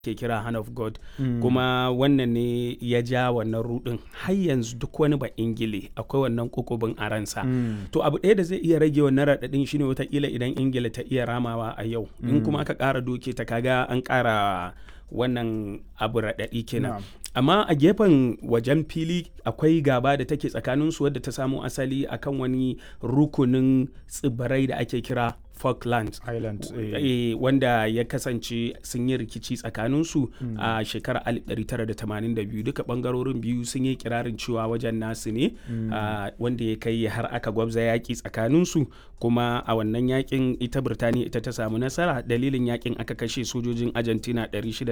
ke kira hand of god kuma wannan ne ya ja wannan rudin har yanzu duk wani ba ingile akwai wannan kukubin a ransa to abu ɗaya da zai iya rage wannan raɗaɗin shine watakila idan ingila ta iya ramawa a yau in kuma aka ƙara doke ta kaga an ƙara wannan abu raɗaɗi kenan amma a gefen wajen fili akwai gaba da take tsakaninsu wadda ta samo asali akan wani rukunin tsibirai da ake kira Falklands Island eh. wanda ya kasance sun yi rikici tsakaninsu mm. a shekarar 1982 duka bangarorin biyu sun yi kirarin cewa wajen nasu ne mm. uh, wanda ya kai har aka gwabza yaƙi tsakaninsu kuma a wannan yakin ita Birtaniya ita ta samu nasara dalilin yakin aka kashe sojojin Argentina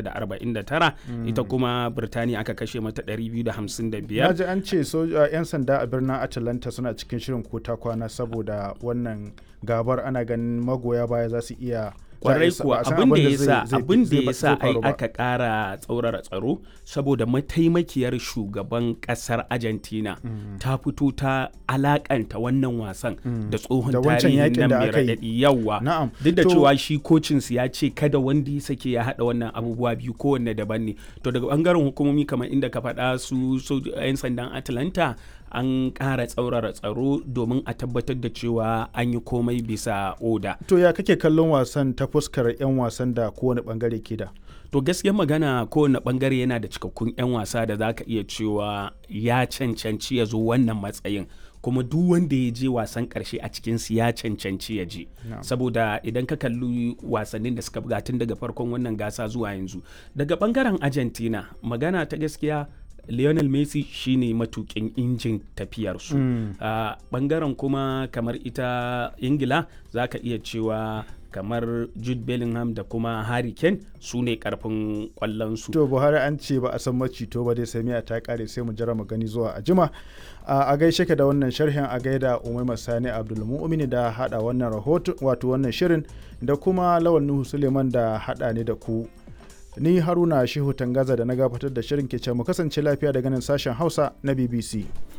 649 mm. ita kuma Birtaniya aka kashe mata 255 Naji an ce 'yan sanda a birnin Atlanta suna cikin shirin kota kwana saboda wannan gabar ana ganin magoya baya za su iya kwarai kuwa abin da ya sa abin da ya sa ai aka kara tsaurara tsaro saboda mataimakiyar shugaban kasar argentina mm. ta fito ta alakanta wannan wasan mm. da tsohon tarihin nan mai raɗaɗi yawa duk da cewa shi kocinsu ya ce kada wanda ya sake ya haɗa wannan abubuwa biyu kowanne daban ne to daga bangaren hukumomi kamar inda ka faɗa su 'yan sandan atlanta an ƙara tsaurara tsaro domin a tabbatar da cewa an yi komai bisa oda. To ya kake kallon wasan ta fuskar 'yan wasan da kowane bangare ke da? To gaskiyar magana kowane bangare yana da cikakkun 'yan wasa da za ka iya cewa ya cancanci ya zo wannan matsayin. kuma duk wanda ya je wasan karshe a cikinsu ya cancanci ya je no. saboda idan ka kalli wasannin da suka buga tun daga farkon wannan gasa zuwa yanzu daga bangaren argentina magana ta gaskiya Lionel Messi shine matukin injin tafiyarsu. Mm. Uh, bangaren kuma kamar ita Ingila za ka iya cewa kamar Jude Bellingham da kuma Harry Kane su ne karfin kwallonsu. To Buhari an ce ba a san macito ba dai sai miya ta kare sai mu jira mu gani zuwa a jima. Uh, a gaishe ka da wannan sharhin a gaida Umaima Sani Abdulmu'mini da hada wannan rahoto wato wannan shirin da kuma Lawal Nuhu Suleiman da hada ne da ku ni haruna shehu tangaza da na gabatar da shirin ke mu kasance lafiya daga nan sashen hausa na bbc